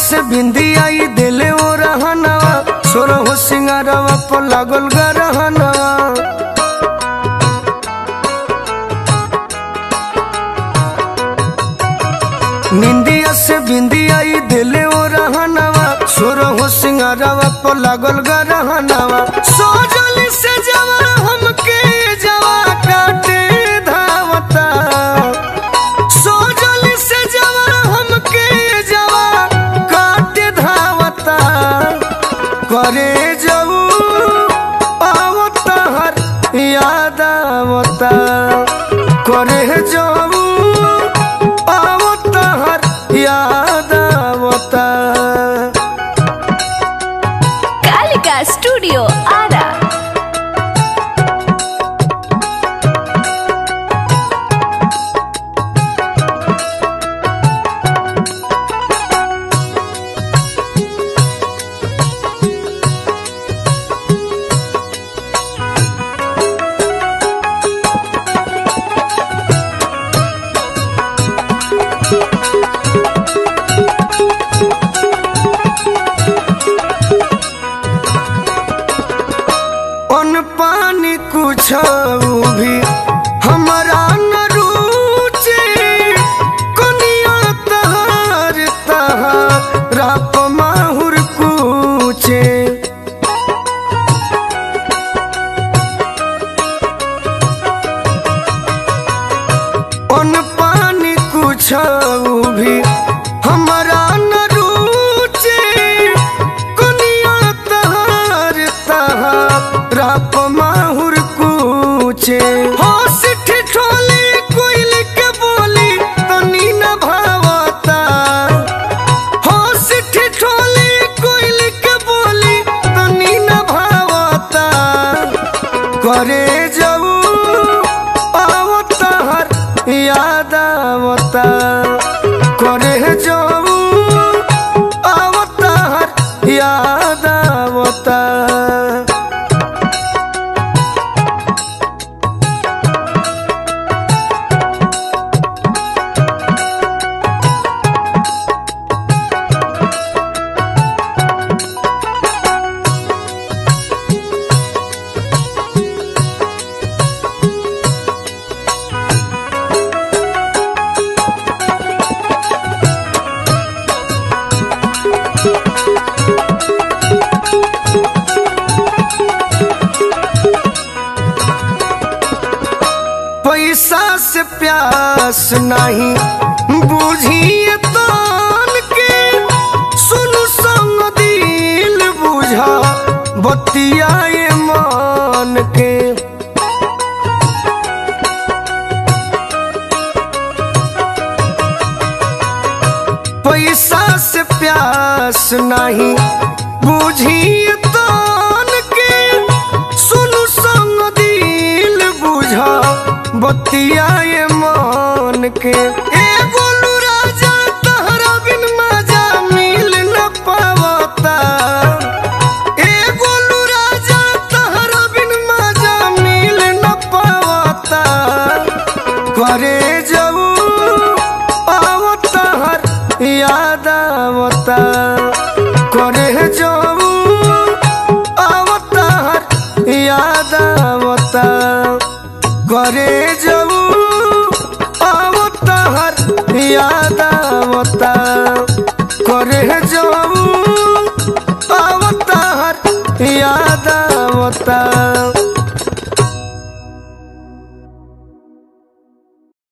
से बिंदी आई दिले ओ रहनवा सोरो हो सिंगारवा पर लागल गरहनवा निंदिया से बिंदी आई दिले ओ रहनवा सोरो हो सिंगारवा पर लागल गरहनवा सोजल से जवा हमके जवा काटे धावता सोजल से जवा हमके जवा काटे धावता करे जाऊ आवता हर याद आवता करे जाऊ आवता हर याद आवता कालिका स्टूडियो आरा अन पानी कुछ भी हमारा न रुचे कनिया तहार तहार राप माहुर कुचे अन पानी कुछ भी हमारा न रुचे कनिया तहार तहार राप माहुर कुचे होश ठिठोली कोइल के बोली तनी न भावता होश ठिठोली कोइल के बोली तनी न भावता करे जाऊ आवता हर याद आवता करे जाऊ आवता हर याद आवता पैसा से प्यास नहीं बुझिए तान के सुनु संग दिल बुझा बतियाए मान के पैसा से प्यास नहीं बुझिए तान के सुनु संग दिल बुझा बतियाए मान के ए गोलू राजा तहरा बिन मजा मिल न पावता ए गोलू राजा तहरा बिन मजा मिल न पावता करे जाऊ आवता हर याद आवता करे जाऊ आवता हर याद आवता करे जाऊ आवता हर याद आवता करे जाऊ आवता हर याद आवता